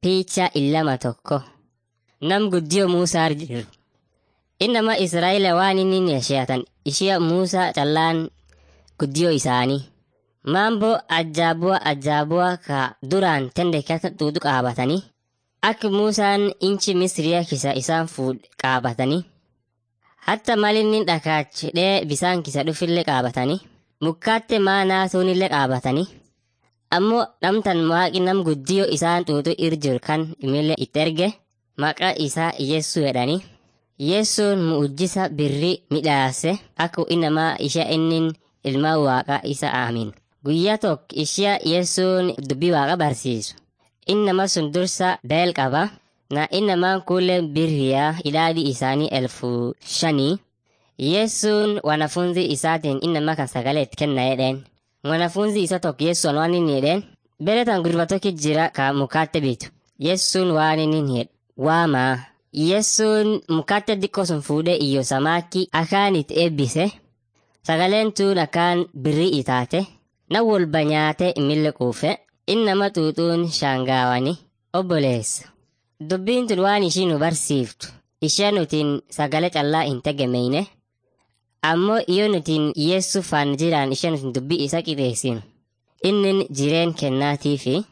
picha illama tokko nam guddiyo Muusaa jiru. Innama Israa'eela waan inni yesheatan ishia Muusaa callaan guddiyo isaanii. Maamboo ajaabuwa ajaabuwa ka duraan tende kaka xuuxu qaabatanii akka Muusaan inchi Misiriyaa kisa isaan fuudh qaabatanii hatta malinni dhakaachidhee bisaan kisa dhufillee qaabatanii mukkaatte maanaa suunillee qaabatanii ammoo namtan waaqi nam guddiyo isaan xuuxu irjir kan imillee itti erge maqaa isaa Yeessuu jedhanii Yeessuun mu'ujjisa birrii midhaase akka inamaa ishee innin ilmaa waaqaa isa aamin. Guyyaa tokko ishee Yeessuun dubbii waaqa barsiisu. Innama sun dursa beel qaba. Na innamaan kuulee birriyaa ilaali isaanii elfu shanii. Yeessuun wanafunzi isaatiin innama kan sagalee itti kenna jedheen. Wanafunzi isa tokko Yeessuun waan inni jedheen. Beretan gurba tokko jira ka mukaatte bitu. Yeessuun waan inni jedhe. Waamaa. Yeessuun mukaatte xiqqoo sun fuudhee iyyo samaakki akaan itti eebbise. Sagaleen tuun akkaan birrii itaate. Na walba nyaate mille quufe. Innama xuuxuun shaangaawani. Obboleessa. Dubbiin tun waan ishii nu barsiiftu. Ishee nutiin sagalee callaa hin tegemeyne. Ammoo yoo nutiin Yeessu faan jiraan ishee nutiin dubbii isa qixeessinu. Innin jireen kennaatii fi